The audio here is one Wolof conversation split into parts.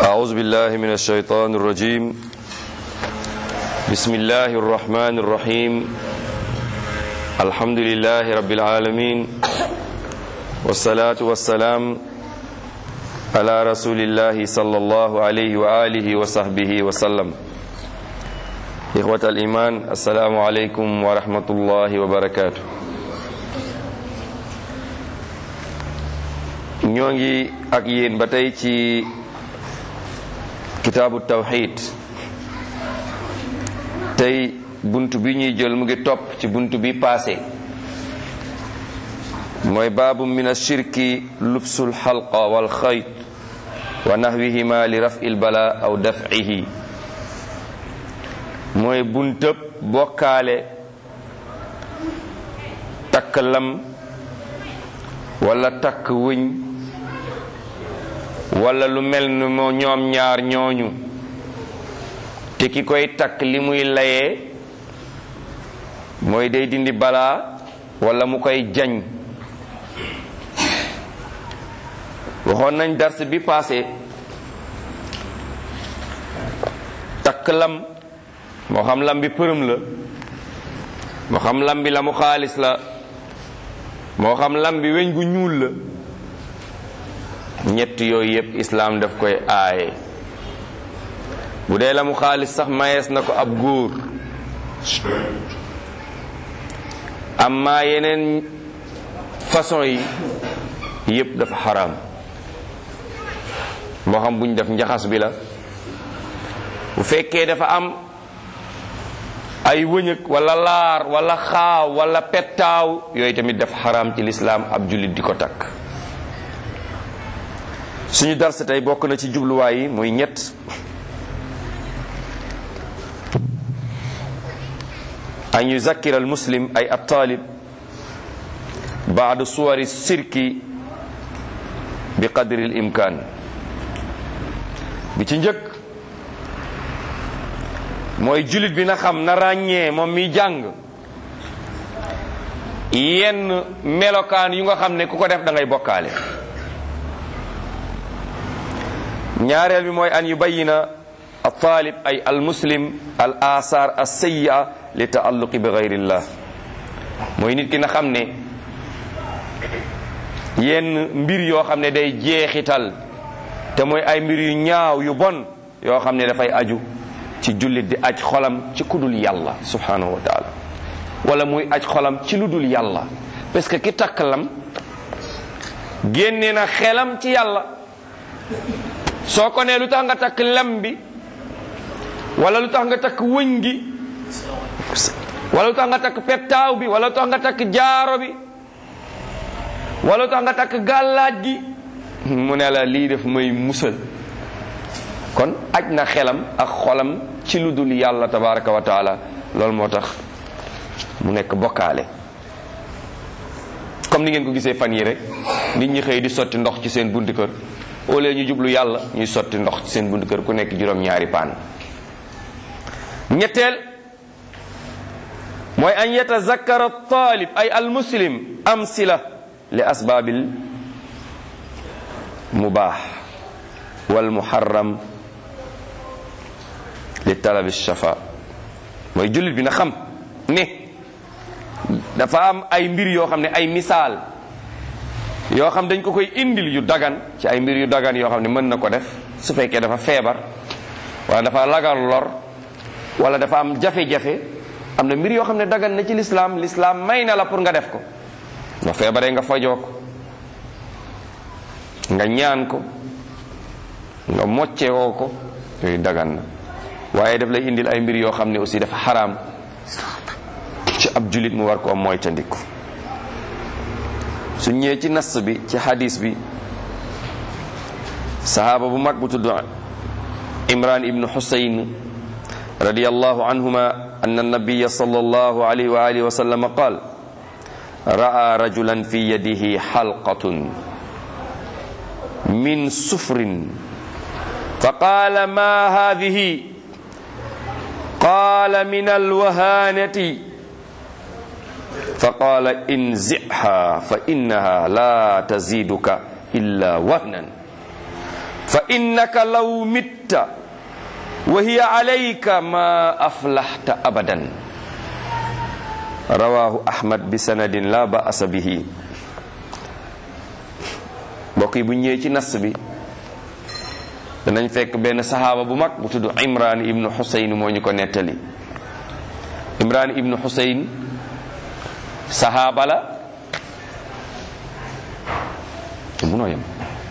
أعوذ بالله من الشيطان الرجيم بسم الله الرحمن الرحيم الحمد لله رب العالمين والصلاة والسلام على رسول الله صلى الله عليه وآله وصحبه وسلم إخوة الإيمان السلام عليكم ورحمة الله وبركاته ñoo ngi ak yéen ba tey ci kitaabu tawxid tey bunt bi ñuy jël mu ngi topp ci bunt bi paase mooy baabu min ashirki lubsul xalqa wal xayt wa naxwihima li rafi lbala aw dafcihi mooy buntëb bokkaale takk lam wala takk wëñ wala lu mel ni moo ñoom ñaar ñooñu te ki koy takk li muy layee mooy day dindi balaa wala mu koy jañ waxoon nañ dars bi passé takk lam moo xam lam bi përëm la moo xam lam bi la mu xaalis la moo xam lam bi weñ gu ñuul la ñett yooyu yépp islaam daf koy aaye bu dee la mu xaalis sax mayees na ko ab góor amma yeneen façon yi yépp dafa xaraam moo xam buñ def njaxas bi la bu fekkee dafa am ay wëñëg wala laar wala xaaw wala pettaaw yooyu tamit dafa xaraam ci lislaam ab jullit di ko takk suñu darsa tey bokk na ci jubluwaay yi muy ñett an yuzakkira al muslim ay ab taalib baadu suwari sirki bi qadri al imkaan bi ci njëkk mooy jullit bi na xam na ràññee moom mi jàng yenn melokaan yu nga xam ne ku ko def da ngay bokkaale ñaareel bi mooy an yubayina al taalib ay al muslim al asaar al sayya li taalluqi bi gayrillah mooy nit ki na xam ne yenn mbir yoo xam ne day jeexital te mooy ay mbir yu ñaaw yu bon yoo xam ne dafay aju ci jullit di aj xolam ci kudul yàlla subhanahu wa taala wala muy aj xolam ci lu dul yàlla parce que ki takk lam génne na xelam ci yàlla soo ko nee lu tax nga takk lam bi wala lu tax nga takk wëñ gi wala lu tax nga takk pettaaw bi wala lu tax nga takk jaaro bi wala lu tax nga takk gàllaaj gi mu ne la lii def may musal kon aj na xelam ak xolam ci lu dul yàlla tabaraka wa taala loolu moo tax mu nekk bokkaale comme ni ngeen ko gisee fan yi rek nit ñi xëy di sotti ndox ci seen buntu kër au lieu ñu jublu yàlla ñuy sotti ndox ci seen buntu kër ku nekk juróom-ñaari paan ñetteel mooy an yatazakkara taalib ay al muslim amsila li asbaabil mubaax wal muharram li talabi shafa mooy jullit bi na xam ne dafa am ay mbir yoo xam ne ay misaal yoo xam dañ ko koy indil yu dagan ci ay mbir yu dagan yoo xam ne mën na ko def su fekkee dafa feebar wala dafa lagal lor wala dafa am jafe-jafe am na mbir yoo xam ne dagan na ci lislaam lislaam may na la pour nga def ko nga feebaree nga fajoo ko nga ñaan ko nga moccewoo ko yooyu dagan na waaye daf lay indil ay mbir yoo xam ne aussi dafa xaraam ci ab julit mu war koo moytandiku su ñëwee ci nas bi ci hadis bi sahaaba bu mag bu tudd imran ibnu xusayn radiyallahu anhuma an annabiya sallallahu alayhi wa alihi wa sallam qaal ra'a rajulan fi yadihi xalqatun min sufrin فقال ما هذه قال من الوهانة فقال انزعها فإنها لا تزيدك إلا وهنا fa innaka law mitta wa hiya alayka ma aflaxta abadan rawahu ahmad bi sanadin la ba'asa bihi mbokk yi bu ñëwee ci nas bi danañ fekk benn sahaaba bu mag bu tudd imran ibnu xusayn moo ñu ko nettali imran ibnu xusayn sahaaba la munoo yem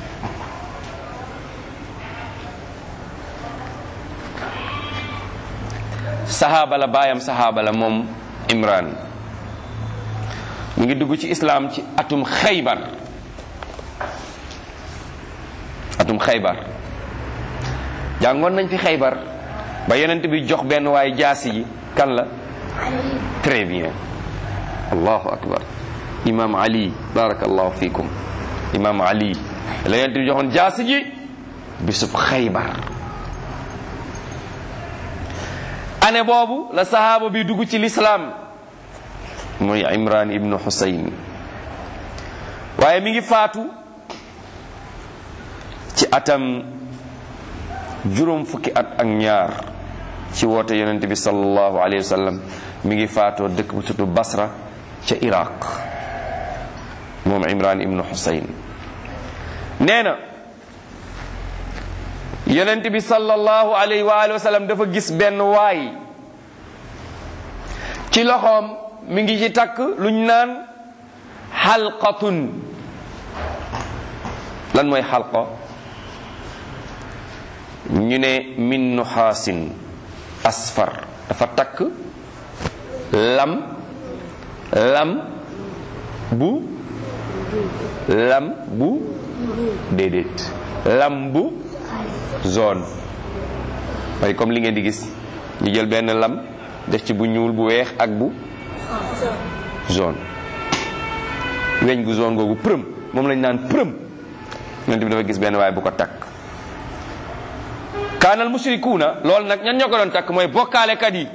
sahaaba la baayam sahaaba la moom imran mu ngi dugg ci islaam ci atum xaybar atum xaybar jàngoon nañ fi xaybar ba yonent bi jox benn waaye jaasi ji kan la très bien allahu akbar imam ali barakallahu fikum imam ali la yonent bi joxoon jaasi ji bisub xaybar année boobu la sahaaba bi dugg ci lislaam mooy imran ibnu husayn waaye mi ngi faatu ci atam juróom fukki at ak ñaar ci woote yonente bi sallallahu alayhi wa sallam mi ngi faatoo dëkk bu tudd basra ca iraq moom imran ibnu husayn nee na yonent bi sallallahu alayhi wa alihi wa sallam dafa gis benn waay ci loxoom mi ngi ci takk luñ naan xalqatun lan mooy xalqa ñu ne min nuxaasin asfar dafa takk lam lam bu lam bu déedéet lam bu zone mooy comme li ngeen di gis ñu jël benn lam def ci bu ñuul bu weex ak bu zone weñ gu zone googu përëm moom lañ naan përëm yonent bi dafa gis benn waaye bu ko takk kaanal mushrikuuna loolu nag ñan ñoo ko doon takk mooy bokkaalekat yi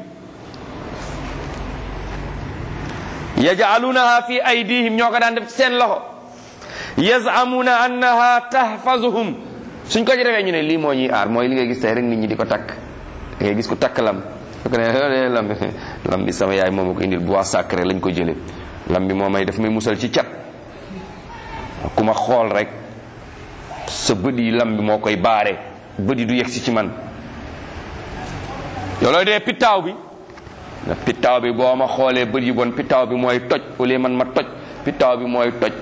yaj'alunaha fi aydihim ñoo ko daan def ci seen loxo yaz'amuna annaha tahfazuhum suñ ko ci defee ñu ne lii moo ñuy aar mooy li ngay gis tey rek nit ñi di ko takk da ngay gis ku takk lam su ko ne lam bi lam bi sama yaay moom ko indil bois sacré lañ ko jële lam bi moo may daf may musal ci cat ku ma xool rek sa bët yi lam bi moo koy baare bët yi du yegsi ci man yow looy dee pittaaw bi na pittaaw bi boo ma xoolee bët yi bon pittaaw bi mooy toj au lieu man ma toj pittaaw bi mooy toj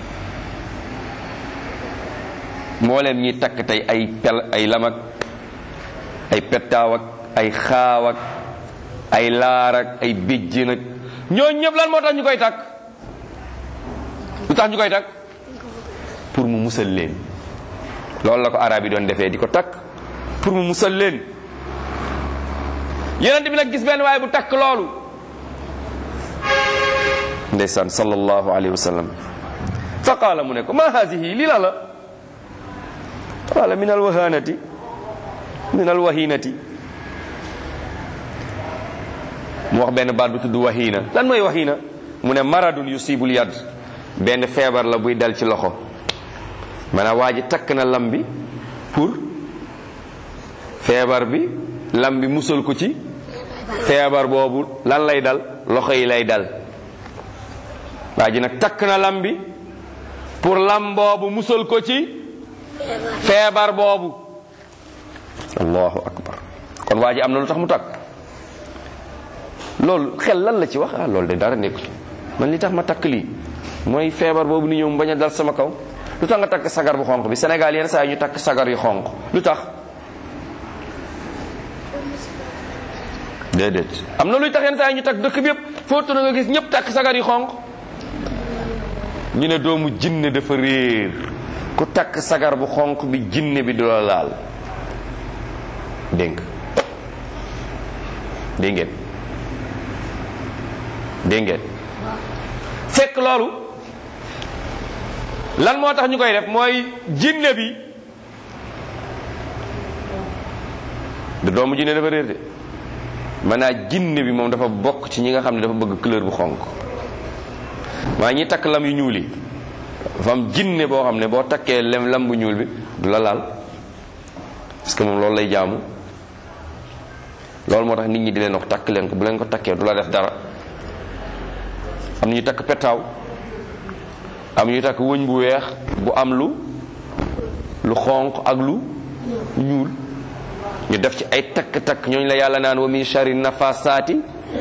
mbooleem ñi takk tey ay pel ay lam ak ay pettaaw ak ay xaaw ak ay laar ak ay béjjén ak ñooñu ñëpp lan moo tax ñu koy takk lu tax ñu koy takk pour mu musal leen loolu la ko arab yi doon defee di ko takk pour mu musal leen yonent bi nag gis benn waaye bu takk loolu ndeysaan sallallahu alayhi wa sallam fa qaala mu ne ko ma haadihi lii la la qaala min alwahanati min alwahinati mu wax benn baat bu tudd wahina lan mooy wahina mu ne maradun yusibul yad benn feebar la buy dal ci loxo maanaam waa ji takk na lam bi pour feebar bi lam bi musal ko ci feebar boobu lan lay dal loxo yi lay dal waa ji nag takk na lam bi pour lam boobu musal ko ci feebar boobu allahu akbar kon waa ji am na lu tax mu takk loolu xel lan la ci wax ah loolu de dara nekku ci man li tax ma takk lii mooy feebar boobu ni ñëw mu bañ a dal sama kaw lu tax nga takk sagar bu xonq bi Sénégal yenn saa yi ñu takk sagar yu xonq lu tax déedéet am na luy tax yenn saa yi ñu takk dëkk bi yëpp foo na nga gis ñëpp takk sagar yu xonq ñu ne doomu jinne dafa réer ku takk sagar bu xonq bi jinne bi du la laal dégg dégg ngeen dégg ngeen fekk loolu lan moo tax ñu koy def mooy jinne bi du doomu jinne dafa réer de maanaam jinne bi moom dafa bokk ci ñi nga xam ne dafa bëgg couleur bu xonq maa ñi takk lam yu ñuul yi dafa am jinne boo xam ne boo takkee lem lam bu ñuul bi du la laal parce que moom loolu lay jaamu loolu moo tax nit ñi di leen wax takk leen ko bu leen ko takkee du la def dara am na ñu takk petaaw am ñu takk wëñ bu weex bu am lu lu xonq ak lu ñuul ñu def ci ay takk-takk ñooñu la yàlla naan wa min sharri nafasaati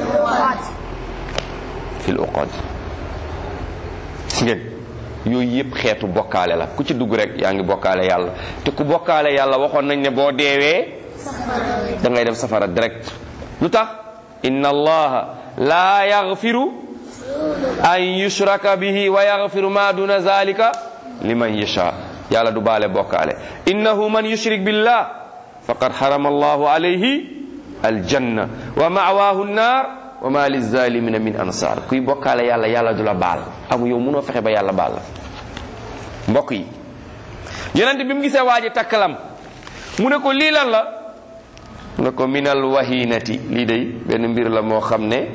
fil uqad ngeen yooyu yëpp xeetu bokkaale la ku ci dugg rek yaa ngi bokkaale yàlla te ku bokkaale yàlla waxoon nañ ne boo deewee da ngay dem safara direct lu tax inna allaha la yaghfiru an yushraka bihi wa yaghfiru ma duna zalika liman yasha yàlla du baale bokkaale innahu man yushrik billah faqad harama allahu alayhi aljanna wa ma'wahu an-nar wa ma lizalimina min ansar kuy bokkaale yàlla yàlla du la baal amu yow munoo fexe ba yàlla baal la mbokk yi yonent bi mu gisee waa ji takkalam mu ne ko lii lan la mu ne ko minal wahinati lii day benn mbir la moo xam ne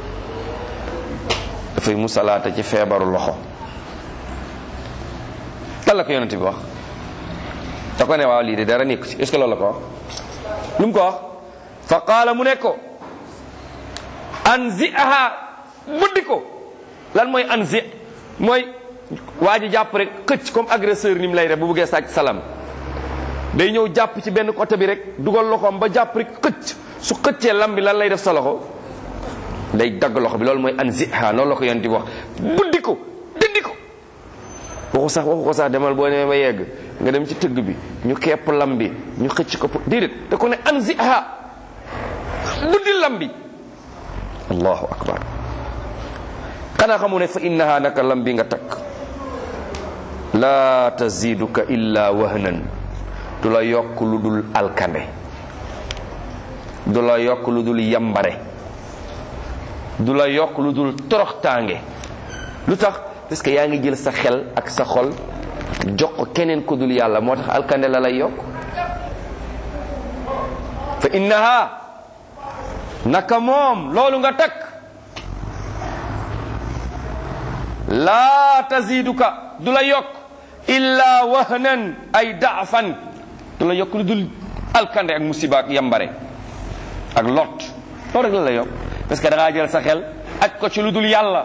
dafay musalaata ci feebaru loxo lan la ko yonent bi wax da ko ne waaw lii de dara nekku ci est ce que loolu la ko wax lu mu ko wax fa qaala mu ne ko anzi'aha buddi ko lan mooy anzi mooy waa ji jàpp rek xëcc comme agresseur ni mu lay def bu bëggee sàcc salam day ñëw jàpp ci benn côté bi rek dugal loxoom ba jàpp rek xëcc su xëccee lam bi lan lay def sa loxo day dagg loxo bi loolu mooy anzi'aha loolu la ko yonent bi wax buddi ko dindi ko waxu sax waxu ko sax demal boo demee ba yegg nga dem ci tëgg bi ñu kepp lam bi ñu xëcc ko déedéet da ko ne anzi'aha buddi lam bi allahu akbar xanaa xamu ne fa innaha naka lam bi nga takk laa taziduka illa wahnan du la yokk lu dul alkande du la yokk lu dul yambare du la yokk lu dul toroxtaange lu tax parce que yaa ngi jël sa xel ak sa xol jox ko keneen ku dul yàlla moo tax alkande la lay yokk fa innaha naka moom loolu nga takk laa taziduka du la yokk illa wahnan ay daafan du la yokk lu dul alkande ak musiba ak yambare ak lot loolu rek la la yokk parce que da ngaa jël sa xel ak ko ci lu dul yàlla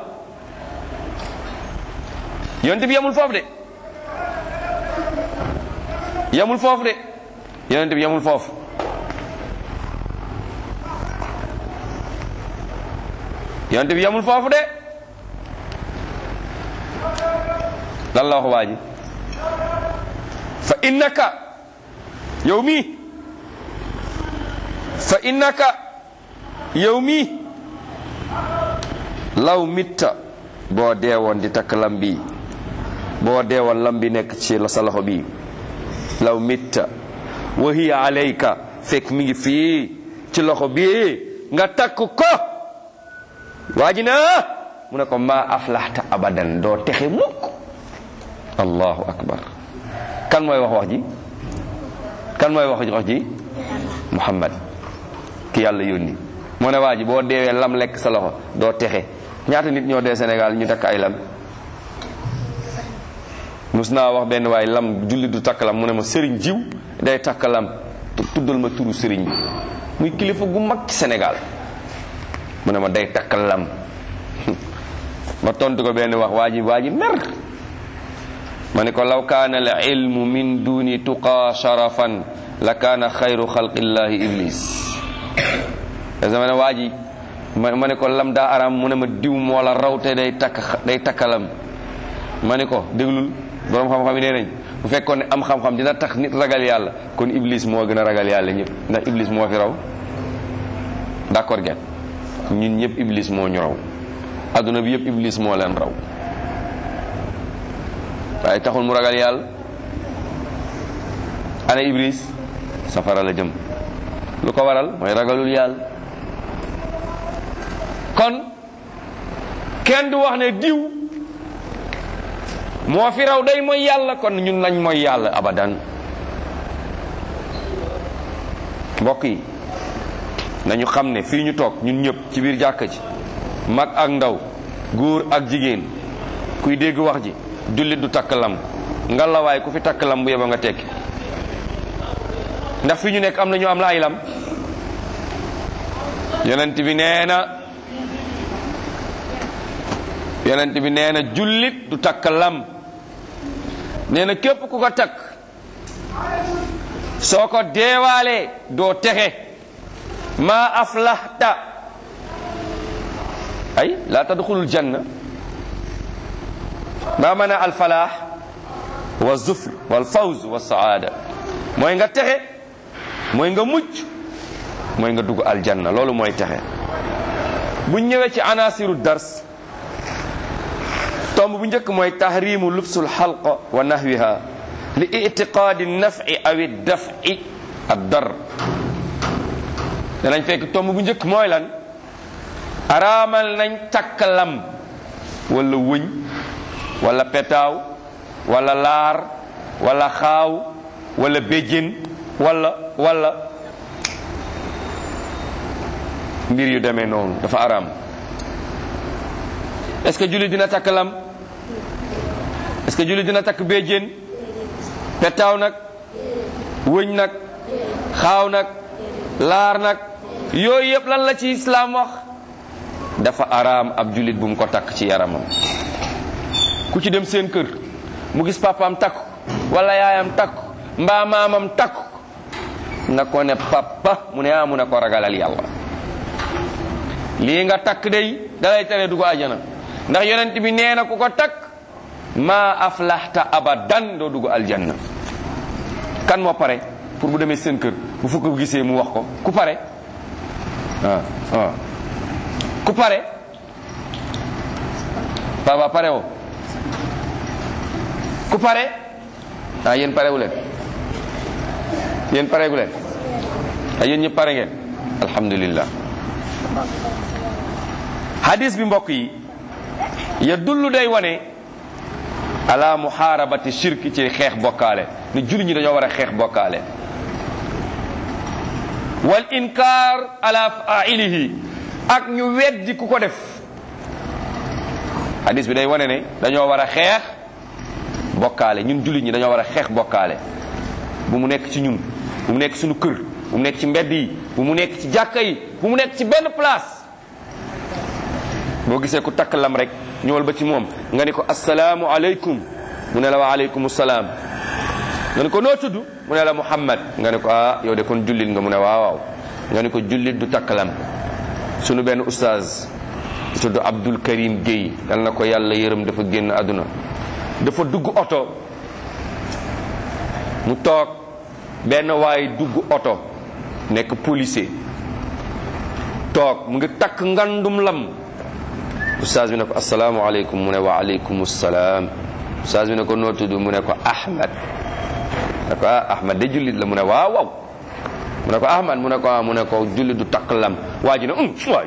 yonent bi yamul foofu de yamul foofu de yonent bi yamul foofu yonent bi yamul foofu de lan la wax waa ji fa innaka yow mii fa innaka yow mii law mitta boo deewoon di takk lam bi boo deewoon lam bi nekk ci la sa loxo bi law mitta wa hiya alayka fekk mi ngi fii ci loxo bi nga takk ko waa ji na mu ne ko ma aflaxta abadan doo texe mukk allahu akbar kan mooy wax wax ji kan mooy wax wax ji muhammad ki yàlla yónni moo ne waa ji boo deewee lam lekk sa loxo doo texe ñaata nit ñoo dee Sénégal ñu takk ay lam mus naa wax benn waay lam julli du takk lam mu ne ma sëriñ jiw day takk lam tuddal ma turu sëriñ bi muy kilifa gu mag ci Sénégal mu ne ma day takk lam ma tontu ko benn wax waa ji waa ji mer ma ne ko law kaana al ilmu min duni tuqaa sharafan la kaana xayru xalqillahi iblis dama ne waa ji ma ma ne ko lam daa aram mu ne ma diw moo la raw te day takk day takkalam ma ne ko déglul borom xam-xam yi nee nañ bu fekkoon ne am xam-xam dina tax nit ragal yàlla kon iblis moo gën a ragal yàlla ñëpp ndax iblis moo fi raw d'accord gen ñun ñëpp iblis moo ñu raw adduna bi yëpp iblis moo leen raw waaye taxul mu ragal yàlla ana iblis safara la jëm lu ko waral mooy ragalul yàlla kon kenn du wax ne diw moo fi raw day mooy yàlla kon ñun nañ mooy yàlla abadan mbokk yi nañu xam ne fii ñu toog ñun ñëpp ci biir jàkka ji mag ak ndaw góor ak jigéen kuy dégg wax ji jullit du takk lam ngalawaay ku fi takk lam bu yeba nga tekki ndax fi ñu nekk am na ñu am la ay lam yonent bi nee na yonent bi nee na jullit du takk lam nee na képp ku ko takk soo ko deewaalee doo texe maa aflahta ay laa tadxulul janna maa mana alfalaax wa zufr wal fawz wa saada mooy nga texe mooy nga mucc mooy nga dugg aljanna loolu mooy texe bu ñëwee ci anasiru dars tomb bu njëkk mooy tahrimu lubsul xalqa wa nahwiha li itiqaadi nafi awi dafi ad dar danañ fekk tomb bu njëkk mooy lan araamal nañ takk lam wala wëñ wala petaaw wala laar wala xaaw wala béjjén wala wala mbir yu demee noonu dafa araam est-ce que jullit dina takk lam est-ce que jullit dina takk béjjén petaaw nag wëñ nag xaaw nag laar nag yooyu yëpp lan la ci islaam wax dafa araam ab jullit bu mu ko takk ci yaramam ku ci dem seen kër mu gis papaam takk wala yaayam takk mbaa maamam takk na ko ne papa mu ne ah mu ne ko ragalal yàlla lii nga takk day dalay tere du ko ajana ndax yonent bi nee na ku ko takk maa aflaxta abadan doo dugg aljanna kan moo pare pour bu demee seen kër bu fukk ko gisee mu wax ko ku pare ah ah ku pare papa pare woo ku pare ah yéen pare wu leen yéen pare gu leen ah yéen ñëpp pare ngeen alhamdulillah hadis bi mbokk yi ya dullu day wane ala muharabati shirki ci xeex bokkaale ni julli ñi dañoo war a xeex bokkaale wal inkar ala failihi ak ñu weddi ku ko def hadis bi day wane ne dañoo war a xeex bokkaale ñun jullit ñi dañoo war a xeex bokkaale bu mu nekk ci ñun bu mu nekk suñu kër bu mu nekk ci mbedd yi bu mu nekk ci jàkka yi bu mu nekk ci benn place boo gisee ku takk lam rek ñëwal ba ci moom nga ni ko asalaamu aleykum mu ne la wa aleykum salaam nga ni ko noo tudd mu ne la muhammad nga ni ko ah yow de kon jullit nga mu ne waaw waaw nga ni ko jullit du takk lam sunu benn oustaz tudd Abdul Karim Guèye yal na ko yàlla yërëm dafa génn àdduna dafa dugg oto mu toog benn waay dugg oto nekk policier toog mu ngi takk ngandum lam ustaas bi ne ko asalaamaaleykum mu ne wa aleykum salaam ustaas bi ne ko noo tudd mu ne ko Ahmad ne ko ah Ahmad de jullit la mu ne waaw waaw mu ne ko Ahmad mu ne ko ah mu ne ko jullit du takk lam waa ji ne um waay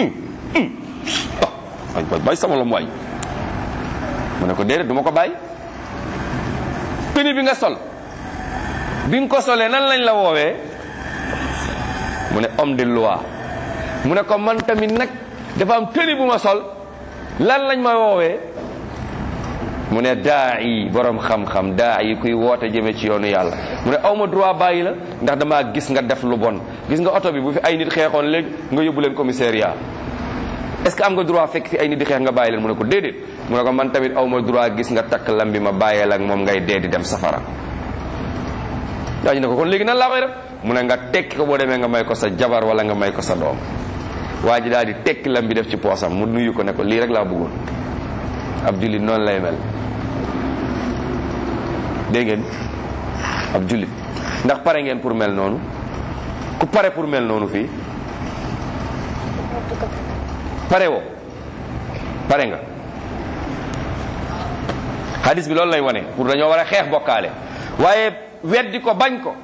waay waay bàyyi sama lam waay mu ne ko déedéet du ma ko bàyyi tenue bi nga sol bi nga ko solee nan lañ la woowee mu ne homme de loi mu ne ko man tamit nag dafa am tenue bu ma sol lan lañ ma woowee mu ne daa yi borom xam-xam daa yi kuy woote jëme ci yoonu yàlla mu ne awma droit bàyyi la ndax dama gis nga def lu bon gis nga oto bi bu fi ay nit xeexoon léegi nga yóbbu leen commissariat est-ce que am nga droit fekk fi ay nit di xeex nga bàyyi leen mu ne ko déedéet mu ne ko man tamit awma droit gis nga takk lam bi ma bàyyeel ak moom ngay dee di dem safara daa ñu ne ko kon léegi nan laa koy def mu ne nga tekki ko boo demee nga may ko sa jabar wala nga may ko sa doom waa ji daal di tekki lam bi def ci poosam mu nuyu ko ne ko lii rek laa bëggoon ab jullit noonu lay mel dégg ngeen ab jullit ndax pare ngeen pour mel noonu ku pare pour mel noonu fii pare woo pare nga hadis bi loolu lay wane pour dañoo war a xeex bokkaale waaye weddi ko bañ ko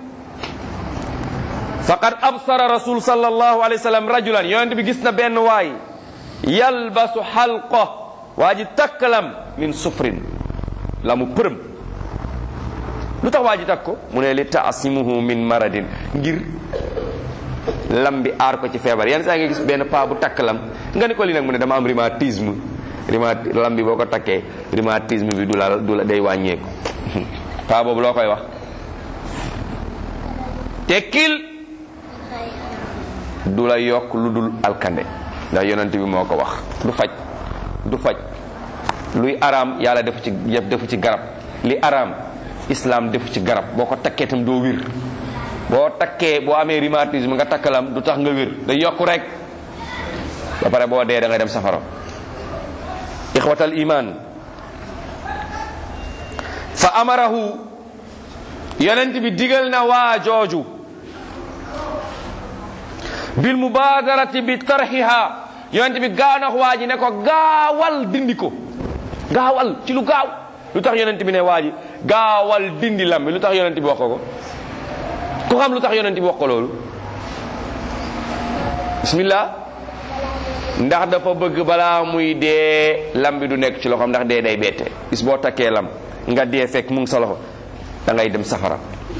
faqad absara rasul sallallahu alayhi wa sallam rajulan yonent bi gis na benn waay yalbasu xalqa waa ji takkalam min sufrin la mu përëm lu tax waa ji takk ko mu ne li taasimuhu min maradin ngir lam bi aar ko ci feebar yenn saa nga gis benn paa bu takk lam nga ni ko li nag mu ne dama am rhumatisme rhuma lam bi boo ko takkee rhumatisme bi du la du la day wàññeeku paa boobu loo koy wax tekkil du la yokk lu dul alkande ndax yonent bi moo ko wax du faj du faj luy araam yàlla defu ci defu ci garab li araam islam defu ci garab boo ko takkee tam doo wér boo takkee boo amee rhumatisme nga takkalam du tax nga wér day yokku rek ba pare boo dee da nga dem safara ixwatal iman fa amarahu yonent bi digal na waa jooju bil mubadarati bi tarxiha yonent bi gaaw na waa ji ne ko gaawal dindi ko gaawal ci lu gaaw lu tax yonent bi ne waa ji gaawal dindi lam bi lu tax yonent bi wax ko ko ku xam lu tax yonent bi wax ko loolu bismillah ndax dafa bëgg balaa muy dee lam bi du nekk ci loxoom ndax dee day bette bis boo takkee lam nga dee fekk mu ngi sa loxo da ngay dem safara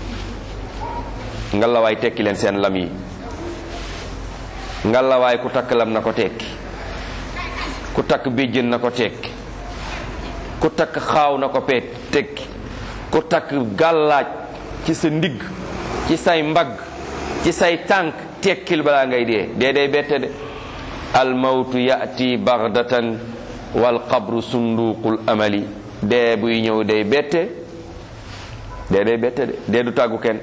nga lawaay tekki leen seen lam yi nga lawaay ku takk lam na ko tekki ku takk béjjën na ko tekki ku takk xaaw na ko peet tekki ku takk gàllaaj ci sa ndigg ci say mbagg ci say tànk tekkil balaa ngay dee dee day bette de almawtu yati bagdatan wal qabru sunduqul amali dee buy ñëw day bette dee day bette de dee du tàggu kenn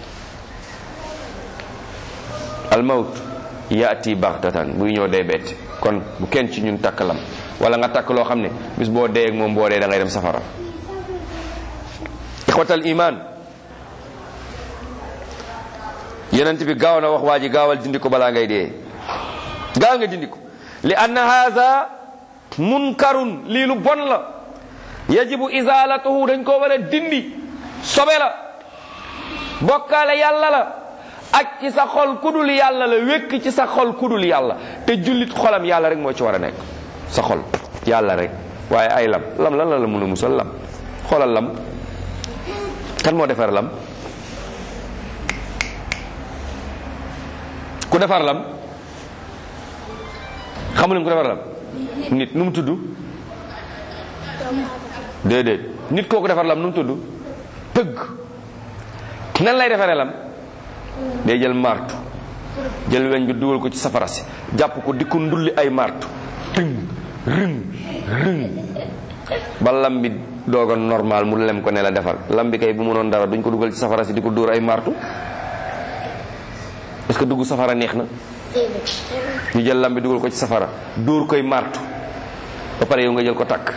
almawtu yati bagdatan buy ñëw day bette kon bu kenn ci ñun takk lam wala nga takk loo xam ne bis boo dee ak moom boo dee da ngay dem safara ixwatal iman yonent bi gaaw na wax waa ji gaawal dindi ko balaa ngay dee gaaw nga dindi ko li anna haza munkarun lii lu bon la yajibu izalatuhu dañ koo war a dindi sobe la bokkaale yàlla la ak ci sa xol kudul yàlla la wékk ci sa xol kudul yàlla te jullit xolam yàlla rek moo ci war a nekk sa xol yàlla rek waaye ay lam lam lan la la mën a musal lam xoolal lam kan moo defar lam ku defar lam xamu ku defar lam nit nu mu tudd déedéet nit kooku defar lam nu mu tudd tëgg nan lay defaree lam day jël martu jël weñ bi dugal ko ci safara si jàpp ko di ko ndulli ay martu tëng rëng rëng ba lam bi doog a normal mu lem ko ne la defar lam bi kay bu mënoon dara duñ ko dugal ci safara si di ko dóor ay martu est-ce que dugg safara neex na ñu jël lam bi dugal ko ci safara dóor koy martu ba pare yow nga jël ko takk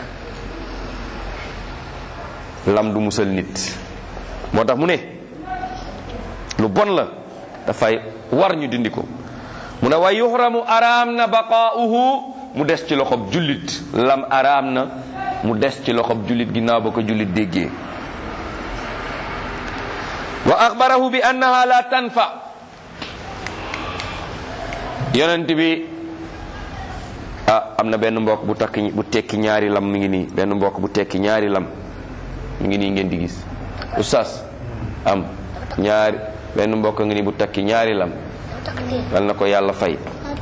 lam du musal nit moo tax mu ne lu bon la dafay war ñu dindi ko mu ne wa yuxramu araam na baqaauhu mu des ci loxob jullit lam araam na mu des ci loxob jullit ginnaaw ba ko jullit déggee wa axbarahu bi annaha la tanfa yonent bi ah am na benn mbokk bu takk bu tekki ñaari lam mi ngi nii benn mbokk bu tekki ñaari lam mi ngi nii ngeen di gis oustaz am ñaari benn mbokk ngi nii bu takki ñaari lam yal na ko yàlla fay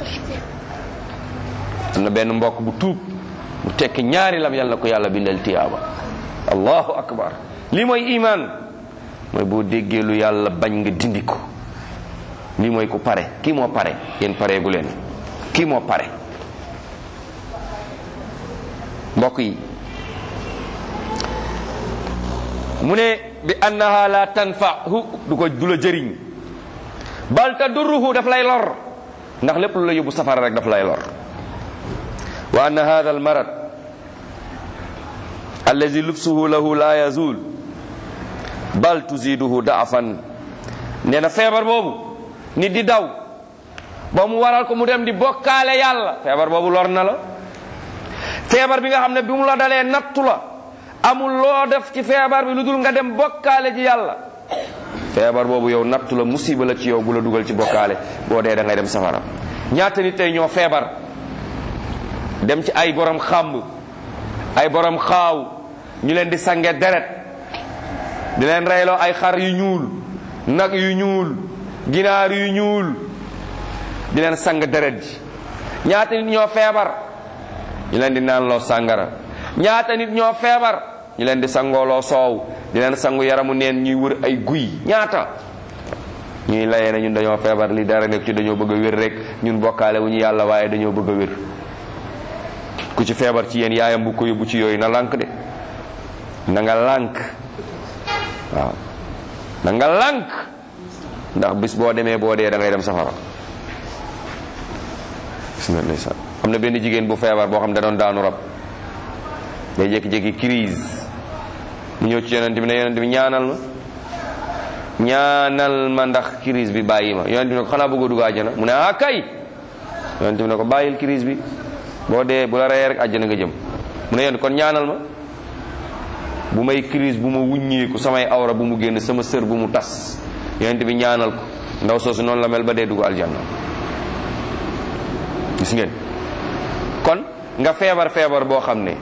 am na benn mbokk bu tuub bu tekki ñaari lam yal na ko yàlla bindal tiyaaba allahu akbar lii mooy iman mooy boo déggee lu yàlla bañ nga dindi ko lii mooy ku pare kii moo pare yéen pareegu leen kii moo pare mbokk yi mu ne bi annaha la tanfahu du ko du la jëriñ bal tadurruhu daf lay lor ndax lépp lu la yóbbu safara rek daf lay lor wa anna hadha al marad allazi lubsuhu lahu la yazul bal tuziduhu daafan nee na feebar boobu nit di daw ba mu waral ko mu dem di bokkaale yàlla feebar boobu lor na la feebar bi nga xam ne bi mu la dalee nattu la amul loo def ci feebar bi lu dul nga dem bokkaale ji yàlla feebar boobu yow nattu la musiba la ci yow bu la dugal ci bokkaale boo dee da ngay dem safara ñaata nit tey ñoo feebar dem ci ay borom xàmb ay borom xaaw ñu leen di sange deret di leen reyloo ay xar yu ñuul nag yu ñuul ginaar yu ñuul di leen sang deret ji ñaata nit ñoo feebar ñu leen di naanloo sàngara ñaata nit ñoo feebar ñu leen di sangooloo soow di leen sangu yaramu neen ñuy wër ay guy ñaata ñuy layee ne ñun dañoo feebar li dara nekk ci dañoo bëgg a wér rek ñun bokkaale wu ñu yàlla waaye dañoo bëgg a wér ku ci feebar ci yéen yaayam bu ko yóbbu ci yooyu na lànk de na nga lànk waaw na nga lànk ndax bis boo demee boo dee da ngay dem safara gis nga ndeysaan am na benn jigéen bu feebar boo xam ne da doon daanu rab day jékki-jékki crise mu ñëw ci yonent bi ne yonent bi ñaanal ma ñaanal ma ndax crise bi bàyyi ma yonent bi ne ko xanaa bëggoo dugg àjjana mu ne ah kay yonent bi ne ko bàyyil crise bi boo dee bu la reyee rek àjjana nga jëm mu ne yonent kon ñaanal ma bu may crise bu ma wuññeeku samay awra bu mu génn sama sër bu mu tas yonent bi ñaanal ko ndaw soosu noonu la mel ba dee dugg aljanna gis ngeen kon nga feebar feebar boo xam ne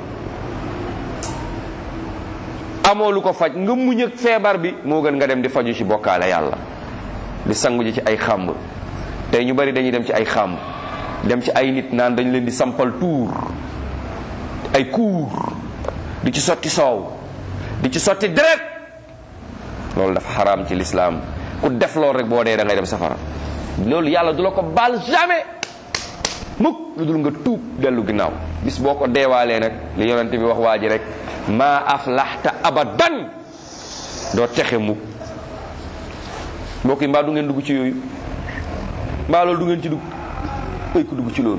amoo lu ko faj nga muñ ak feebar bi moo gën nga dem di faju ci bokkaale yàlla di sangu ji ci ay xàmb tey ñu bari dañuy dem ci ay xàmb dem ci ay nit naan dañ leen di sampal tuur ay kuur di ci sotti soow di ci sotti deret loolu dafa xaraam ci lislaam ku def loolu rek boo dee da ngay dem safara loolu yàlla du la ko baal jamais mukk lu dul nga tuub dellu ginnaaw bis boo ko deewaalee nag li yonente bi wax waa ji rek maa aflaxta abadan doo texe mukk mbokk yi mbaa du ngeen dugg ci yooyu mbaa loolu du ngeen ci dugg ay ku dugg ci loolu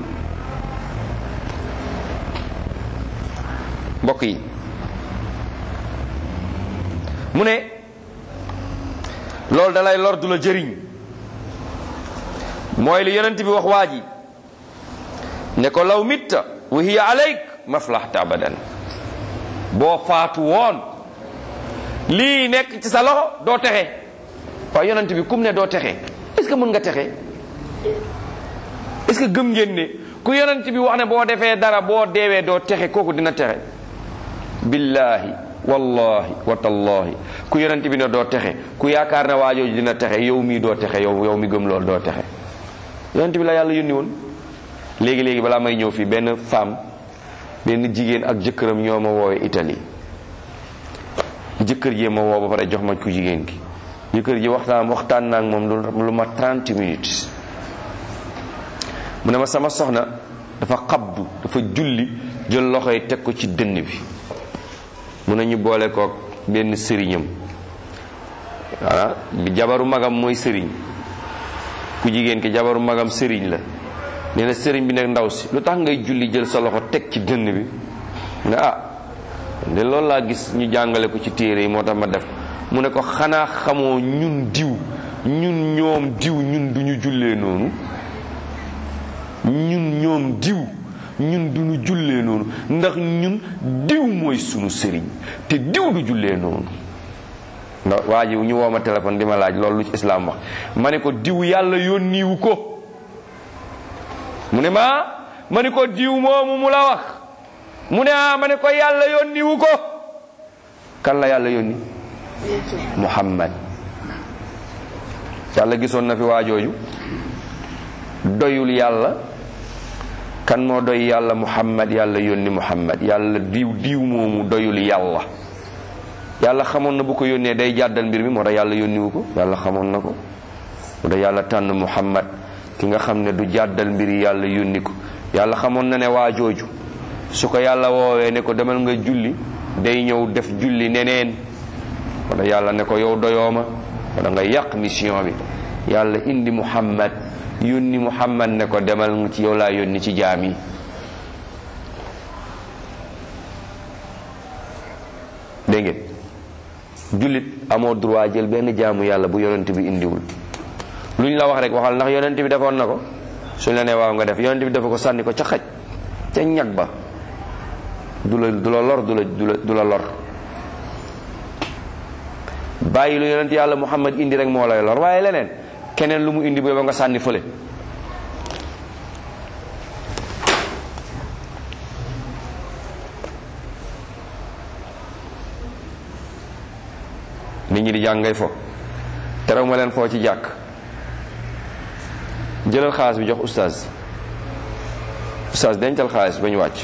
mbokk yi mu ne loolu dalay lor du la jëriñ mooy li yonent bi wax waa ji ne ko law mitta wa hiya alayk maflaxta abadan boo faatu woon lii nekk ci sa loxo doo texe waaye yonent bi kum ne doo texe est-ce que mën nga texe est-ce que gëm ngeen ne ku yonent bi wax ne boo defee dara boo deewee doo texe kooku dina texe billahi wallahi wa tallahi ku yonent bi ne doo texe ku yaakaar ne waajooju dina texe yow mii doo texe yow yow mi gëm loolu doo texe yonent bi la yàlla yónni woon léegi léegi balaa may ñëw fii benn femme benn jigéen ak jëkkëram ñoo ma woowee Italie jëkkër ji ma woo ba pare jox ma ku jigéen gi jëkkër ji waxtaan waxtaan naa ak moom lu ma 30 minutes mu ne ma sama soxna dafa xabdu dafa julli jël loxo yi teg ko ci dënn bi mu ne ñu boole kook benn sëriñam voilà bi jabaru magam mooy sëriñ ku jigéen ki jabaru magam sëriñ la nee na sëriñ bi nekk ndaw si lu tax ngay julli jël sa loxo teg ci dënn bi ne ah de loolu laa gis ñu jàngale ko ci téere yi moo tax ma def mu ne ko xanaa xamoo ñun diw ñun ñoom diw ñun duñu jullee noonu ñun ñoom diw ñun duñu jullee noonu ndax ñun diw mooy sunu sëriñ te diw du jullee noonu ndax waa ji ñu woo ma téléphone di ma laaj loolu lu ci islaam wax ma ne ko diw yàlla yónniwu ko mu ne ma ma ne ko diw moomu mu la wax mu ne ah ma ne ko yàlla yónniwu ko kan la yàlla yónni muhammad yàlla gisoon na fi waajooju doyul yàlla kan moo doy yàlla muhammad yàlla yónni muhammad yàlla diw diw moomu doyul yàlla yàlla xamoon na bu ko yónnee day jàddal mbir mi moo tax yàlla yónniwu ko yàlla xamoon na ko moo tax yàlla tànn muhammad ki nga xam ne du jàddal mbir yi yàlla yónni ko yàlla xamoon na ne waa jooju su ko yàlla woowee ne ko demal nga julli day ñëw def julli neneen moo tax yàlla ne ko yow doyooma moo tax nga yàq mission bi yàlla indi muhammad yónni muhammad ne ko demal nga ci yow laa yónni ci jaam yi dégg ngeen jullit amoo droit jël benn jaamu yàlla bu yonent bi indiwul lu ñu la wax rek waxal ndax yonent bi defoon na ko suñ la nee waaw nga def yonent bi dafa ko sànni ko ca xaj ca ñag ba du la du la lor du la du la du la lor bàyyi lu yonent yàlla muhammad indi rek moo lay lor waaye leneen keneen lu mu indi ba nga sànni fële nit ñi di jàng ngay fo terew ma leen foo ci jàkk jëlal xaalis bi jox oustaz oustaz dencal xaalis ba ñu wàcc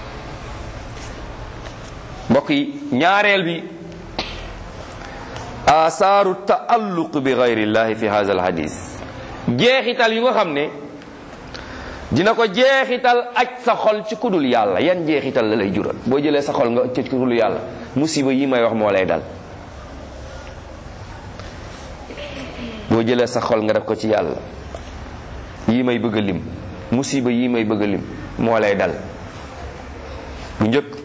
mbokk yi ñaareel bi asaaru taalluq bi gayrillahi fi hada alhadis jeexital yu nga xam ne dina ko jeexital aj sa xol ci kudul yàlla yan jeexital la lay jural boo jëlee sa xol nga ci kudul yàlla musiba yi may wax moo lay dal boo jëlee sa xol nga def ko ci yàlla yii may bëgg a lim musiba yii may bëgg a lim moo lay dal bu njëkk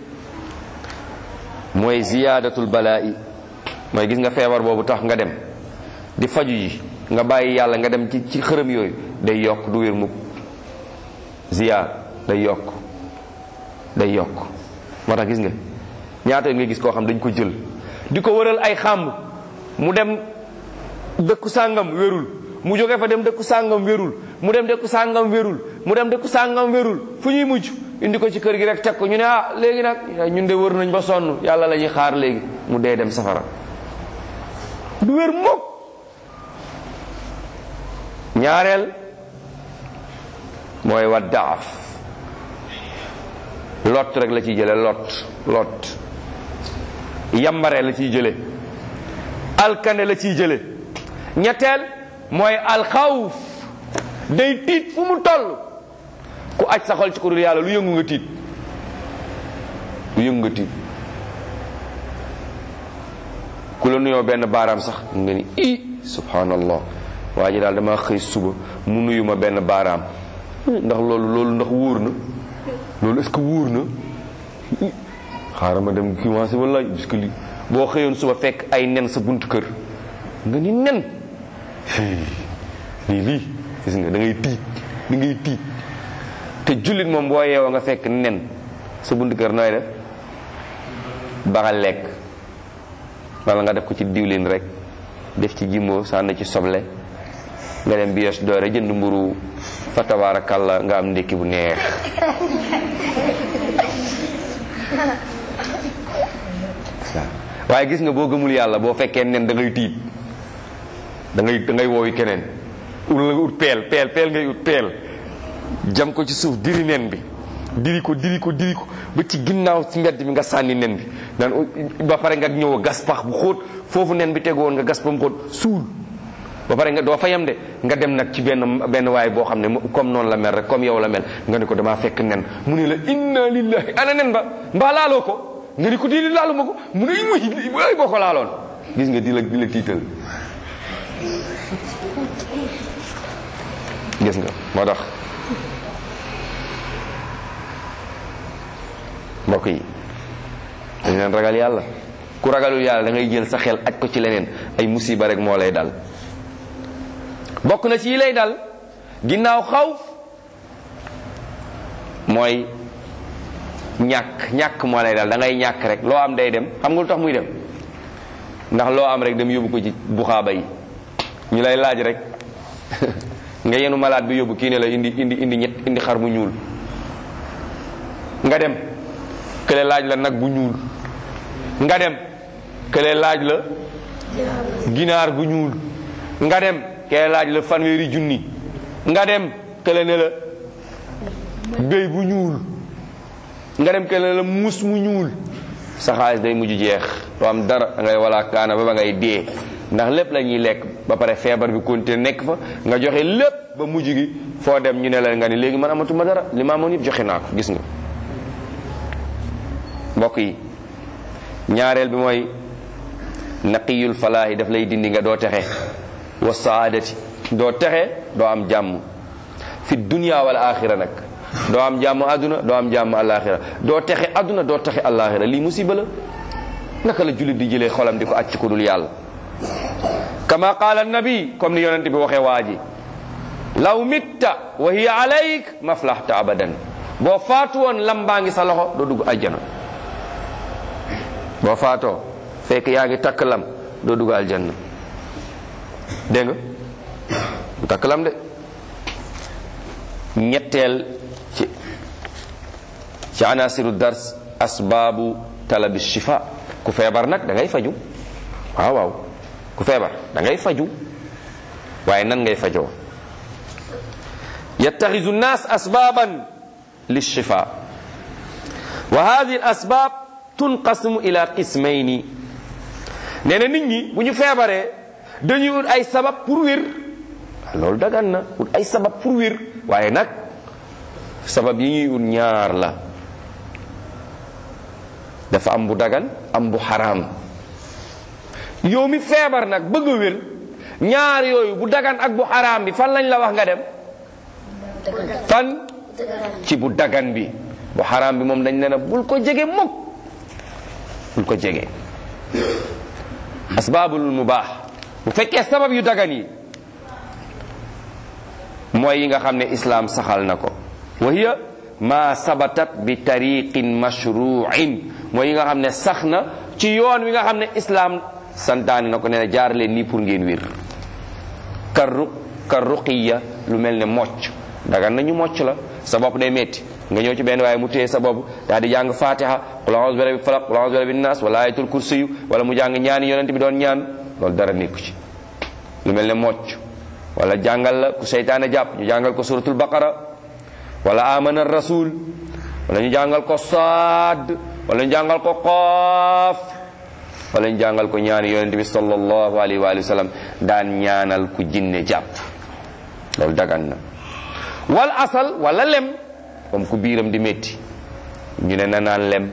mooy ziyaadatul balaa'i mooy gis nga feebar boobu tax nga dem di faju yi nga bàyyi yàlla nga dem ci ci xërëm yooyu day yokk du wér mukk ziyaar day yokk day yokk moo tax gis nga ñaata nga gis koo xam dañ ko jël di ko wëral ay xàmb mu dem dëkku sàngam wérul mu jóge fa dem dëkku sàngam wérul mu dem dëkku sàngam wérul mu dem dëkku sàngam wérul fu ñuy mujj indi ko ci kër gi rek teg ko ñu ne ah léegi nag ñun de wër nañ ba sonn yàlla la ñuy xaar léegi mu dee dem safara du wér mukk ñaareel mooy wa daaf lot rek la ciy jële lot lot yambare la ciy jële alkane la ciy jële ñetteel mooy alxawf day tiit fu mu toll ku aj sa xol ci ku dul yàlla lu yëngu nga tiit lu yëngu nga tiit ku la nuyoo benn baaraam sax nga ni i subhanallah waa ji daal dama xëy suba mu nuyu ma benn baaraam ndax loolu loolu ndax wóor na loolu est-ce que wóor na xaaral ma dem commencé wala parce que li boo xëyoon suba fekk ay nen sa buntu kër nga ni nen lii lii gis nga da ngay tiit da ngay tiit te jullit moom boo yeewoo nga fekk nen sa buntu kër nooy def baxal lekk wala nga def ko ci diwlin rek def ci jimbo sànni ci soble nga dem bios doore jënd mburu fa tabaarakalla nga am ndékki bu neex waaye gis nga boo gëmul yàlla boo fekkee nen da ngay tiit da ngay da ngay woowi keneen ut la nga ut peel peel peel ngay ut peel jam ko ci suuf diri nen bi diri ko diri ko diri ko ba ci ginnaaw ci mbedd bi nga sànni nen bi naan ba pare nga ñëw gas pax bu xóot foofu nen bi tegu woon nga gas ba mu xóot suul ba pare nga doo fa yam de nga dem nag ci benn benn waay boo xam ne comme noonu la mel rek comme yow la mel nga ne ko damaa fekk nen mu ne la inna lillahi ana nen ba mbaa laaloo ko nga ni ko di laalu ma ko mu ne muy ay boo ko laaloon gis nga di la di la tiital gis nga moo tax mbokk yi dañ leen ragal yàlla ku ragalul yàlla da ngay jël sa xel aj ko ci leneen ay musiba rek moo lay dal bokk na ci yi lay dal ginnaaw xawf mooy ñàkk ñàkk moo lay dal da ngay ñàkk rek loo am day dem xam nga lu tax muy dem ndax loo am rek dem yóbbu ko ci buxaaba yi ñu lay laaj rek nga yenu malaat bi yóbbu kii ne la indi indi indi ñett indi xar bu ñuul nga dem kële laaj la nag bu ñuul nga dem kële laaj la ginaar gu ñuul nga dem kële laaj la fanweeri junni nga dem kële ne la béy bu ñuul nga dem kële la mus mu ñuul sa xaalis day mujj jeex doo am dara da ngay wala kaana ba ba ngay dee ndax lépp la ñuy lekk ba pare feebar bi continué nekk fa nga joxe lépp ba mujj gi foo dem ñu ne la nga ni léegi man amatuma dara li ma amoon yëpp joxe naa ko gis nga mbokk yi ñaareel bi mooy naqiyul falaahi daf lay dindi nga doo texe wa saadati doo texe doo am jàmm fi dunya wal axira nag doo am jàmm àdduna doo am jàmm alaxira doo texe àdduna doo texe alaxira lii musiba la naka la jullit di jëlee xolam di ko acc ko dul yàlla kama qaala nabi comme ni yonente bi waxee waa ji law mitta wa hiya alayk maflahta abadan boo faatu woon lam baa ngi sa loxo doo dugg aljana boo faatoo fekk yaa ngi takk lam doo dugg aljanna dégg nga du takk lam de ñetteel ci ci anasiru dars asbaabu talabi shifa ku feebar nag da ngay faju waaw waaw ku feebar da ngay faju waaye nan ngay fajoo yattaxizu nnaas asbaaban lishifa wa hadihi al asbaab tunqasimu ila qismayni nee na nit ñi bu ñu feebaree dañuy ut ay sabab pour wér loolu dagan na ut ay sabab pour wér waaye nag sabab yi ñuy ut ñaar la dafa am bu dagan am bu xaraam yow mi feebar nag bëgg a wér ñaar yooyu bu dagan ak bu xaraam bi fan lañ la wax nga dem fan ci bu dagan bi bu xaraam bi moom dañ ne na bul ko jege mukk bul ko jege asbaabul mubaax bu fekkee sabab yu dagan yi mooy yi nga xam ne islaam saxal na ko wa hiya ma sabatat bi tariqin mashruin mooy yi nga xam ne sax na ci yoon wi nga xam ne islaam santaani na ko nee na jaar leen nii pour ngeen wér kar ru kar ruqiya lu mel ne mocc dagan nañu mocc la sa bopp day metti nga ñëw ci benn waaye mu téye sa bopp daal di jàng fatiha qul a'udhu bi rabbil falaq qul a'udhu bi rabbin nas wala ayatul kursiyu wala mu jàng ñaani yonent bi doon ñaan loolu dara nekku ci lu mel ne mocc wala jàngal la ku seytaane jàpp ñu jàngal ko suratul baqara wala amana rasul wala ñu jàngal ko saad wala ñu jàngal ko qaaf wala ñu jàngal ko ñaani yonent bi sallallahu alayhi wa sallam daan ñaanal ku jinne jàpp loolu dagan na wal asal wala lem comme ku biiram di métti ñu ne na naan lem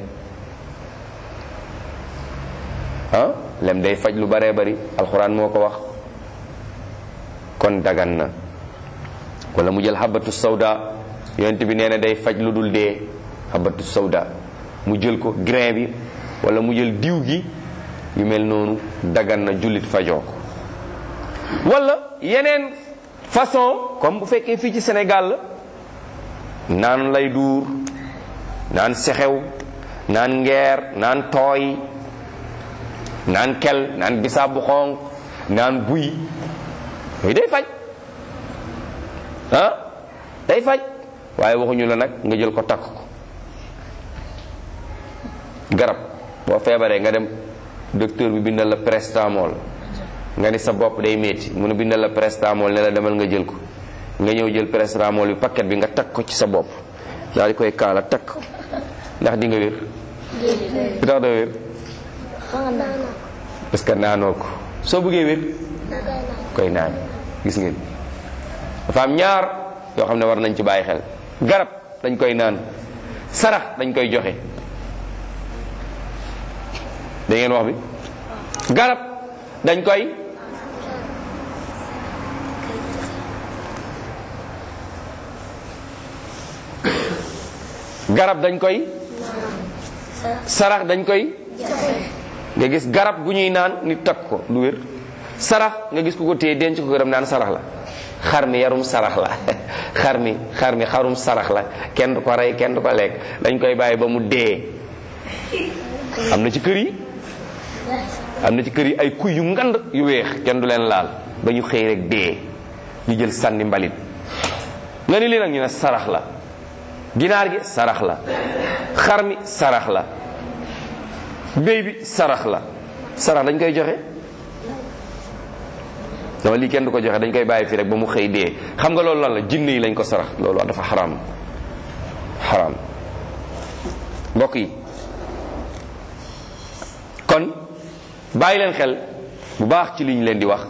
ah lem day faj lu baree bari alxuraan moo ko wax kon dagan na wala mu jël xabatu sawda yonent bi nee na day faj lu dul dee xabatu sawda mu jël ko grain bi wala mu jël diw gi yu mel noonu dagan na jullit fajoo ko wala yeneen façon comme bu fekkee fii ci Sénégal la naan lay duur naan sexew naan ngeer naan tooy naan kel naan bisaab bu xonq naan buy yooyu day faj ah day faj waaye waxuñu la nag nga jël ko takk ko garab boo feebaree nga dem docteur bi bindal la prestamol nga ni sa bopp day metti mu ne bindal la prestamol ne la demal nga jël ko nga ñëw jël prestamol bi paquet bi nga takk ko ci sa bopp daal di koy kaala takk ndax di nga wér lu tax doo wér parce que naanoo ko soo bëggee wér koy naan gis ngeen dafa am ñaar yoo xam ne war nañ ci bàyyi xel garab dañ koy naan sarax dañ koy joxe da ngeen wax bi garab dañ koy garab dañ koy sarax dañ koy nga gis garab gu ñuy naan nit takk ko lu wér sarax nga gis ku ko téye denc ko garab naan sarax la xar mi yarum sarax la xar mi xar mi xarum sarax la kenn du ko rey kenn du ko lekk dañ koy bàyyi ba mu dee am na ci kër yi am na ci kër yi ay kuy yu ngand yu weex kenn du leen laal ba ñu xëy rek dee ñu jël sànni mbalit nga ni lii nag ñu ne sarax la ginaar gi sarax la xar mi sarax la béy bi sarax la sarax dañ koy joxe dama lii kenn du ko joxe dañ koy bàyyi fii rek ba mu xëy dee xam nga loolu lan la jinne yi lañ ko sarax loolu dafa xaram xaram mbokk yi kon bàyyi leen xel bu baax ci li ñu leen di wax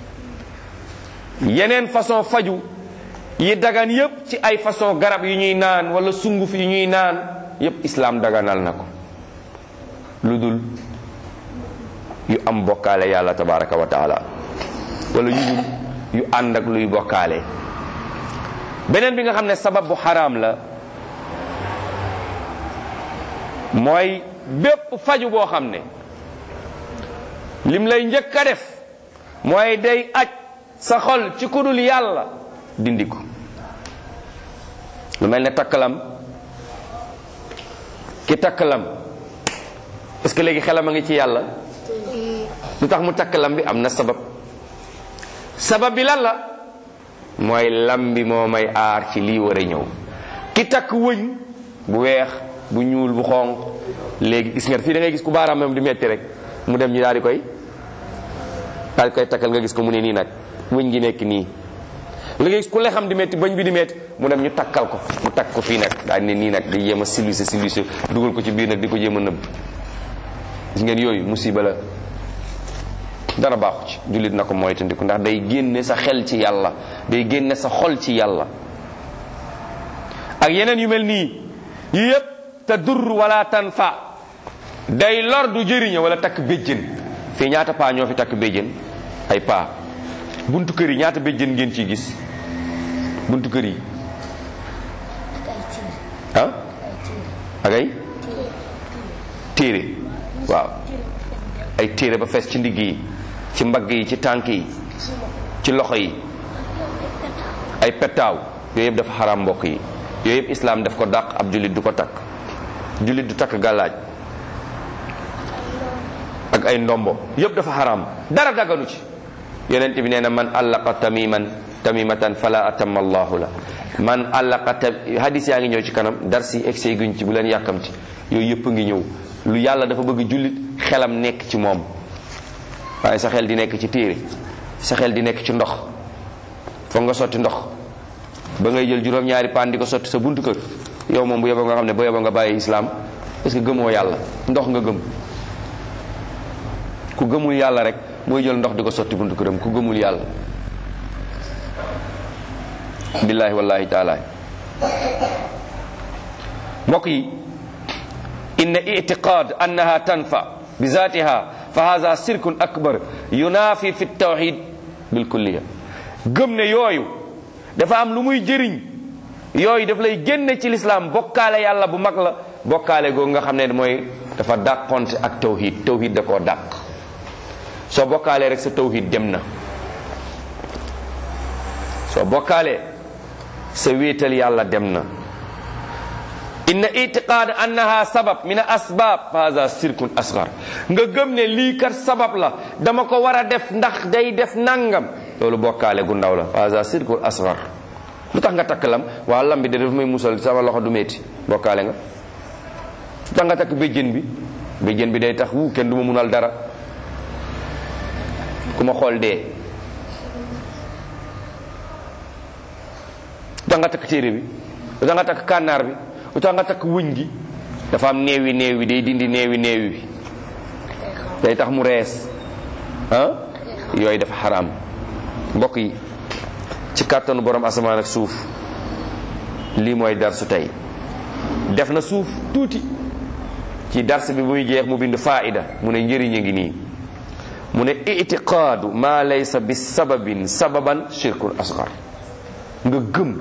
yeneen façon faju yi dagan yépp ci ay façon garab yu ñuy naan wala sunguf yu ñuy naan yépp islaam daganal na ko lu dul yu am bokkaale yàlla tabaraka wa taala wala yu dul yu ànd ak luy bokkaale beneen bi nga xam ne sabab bu xaraam la mooy bépp faju boo xam ne lim lay njëkk a def mooy day aj sa xol ci kudul yàlla dindi ko lu mel ne takkalam ki takkalam est-ce que léegi xelam a ngi ci yàlla lu tax mu takkalam bi am na sabab sabab bi lan la mooy lam bi moo may aar ci lii war a ñëw ki takk wëñ bu weex bu ñuul bu xonq léegi gis nga fii da ngay gis ku baaraamam di metti rek mu dem ñu daal di koy daal di koy takkal nga gis ko mu ne nii nag wëñ gi nekk nii la nga gis ku le xam di metti bañ bi di metti mu dem ñu takkal ko mu takk ko fii nag daal ne nii nag di jéem a silwise silwise dugal ko ci biir nag di ko jéem a nëbb gis ngeen yooyu musiba la dara baaxu ci jullit na ko moytandiku ndax day génne sa xel ci yàlla day génne sa xol ci yàlla ak yeneen yu mel nii yi yépp te dur wala tanfa day lor du jëriñe wala takk béjjën fii ñaata paa ñoo fi takk béjjën ay paa buntu kër yi ñaata béjjën ngeen ciy gis buntu kër yi ah ak ay téere waaw ay téere ba fees ci ndigg yi ci mbagg yi ci tànk yi ci loxo yi ay pettaaw yooyu yëpp dafa xaraam mbokk yi yooyu yëpp islaam daf ko dàq ab jullit du ko takk jullit du takk gàllaaj ak ay ndombo yëpp dafa xaraam dara dagganu ci yonent bi nee na man allaqa tamiman tamimatan fala atamma allahu la man allaqa ta hadis yaa ngi ñëw ci kanam dar si egsee guñ ci bu leen yàkkamti yooyu yëpp ngi ñëw lu yàlla dafa bëgg jullit xelam nekk ci moom waaye sa xel di nekk ci téere sa xel di nekk ci ndox foog nga sotti ndox ba ngay jël juróom-ñaari paan di ko sotti sa buntu kër yow moom bu yeboo nga xam ne bu yeboo nga bàyyi islam parce que gëmoo yàlla ndox nga gëm ku gëmul yàlla rek mooy jël ndox di ko sotti buntu këram ku gëmul yàlla billahi wallahi taala mbokk yi inna itiqad annaha tanfa bi zatiha fa hadha sirkun akbar yunafi fi tawhid bil kulliya gëm ne yooyu dafa am lu muy jëriñ yooyu daf lay génne ci lislaam bokkaale yàlla bu mag la bokkaale googu nga xam ne mooy dafa dàqonte ak tawhid tawhid da koo dàq soo bokkaalee rek sa tawhid dem na soo bokkaalee sa wéetal yàlla dem na inna itiqaad annaha sabab min asbab hada sirkun asgar nga gëm ne lii kat sabab la dama ko war a def ndax day def nangam loolu bokkaale gu ndaw la hada sirkun asgar lu tax nga takk lam waa lam bi de daf may musal sama loxo du metti bokkaale nga lu tax nga takk béjjén bi béjjén bi day tax wu kenn du ma munal dara ku ma xool dee lu tax nga takk téere bi lu tax nga takk kànnaar bi lu tax nga takk wëñ gi dafa am neewi neewi day dindi neewi neewi bi day tax mu rees ah yooyu dafa xaraam mbokk yi ci kàttanu borom asamaan ak suuf lii mooy darsu tey def na suuf tuuti ci dars bi bu muy jeex mu bind faida mu ne njëriñ a ngi nii mu ne itiqaadu ma laysa bi sababin sababan shirkun asgar nga gëm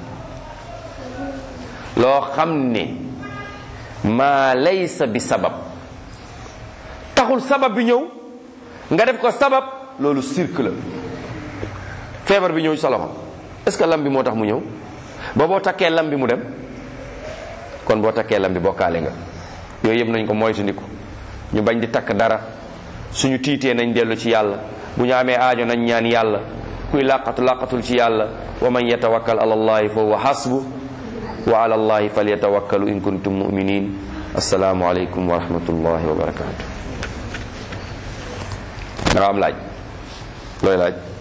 loo xam ne maa laysa bi sabab taxul sabab bi ñëw nga def ko sabab loolu sirk la feebar bi ñëw sa loxo est-ce que lam bi moo tax mu ñëw ba boo takkee lam bi mu dem kon boo takkee lam bi bokkaale nga yooyu yëpp nañ ko moytandiku ñu bañ di takk dara suñu tiitee nañ dellu ci yàlla bu ñu amee aajo nañ ñaan yàlla kuy làqatu làqatul ci yàlla wa man yatawakkal ala allahi fa huwa hasbu wa ala allahi falyatawakkalu in kuntum muminin assalaamu aleykum wa rahmatullahi wa barakatuh da nga am laaj looy laaj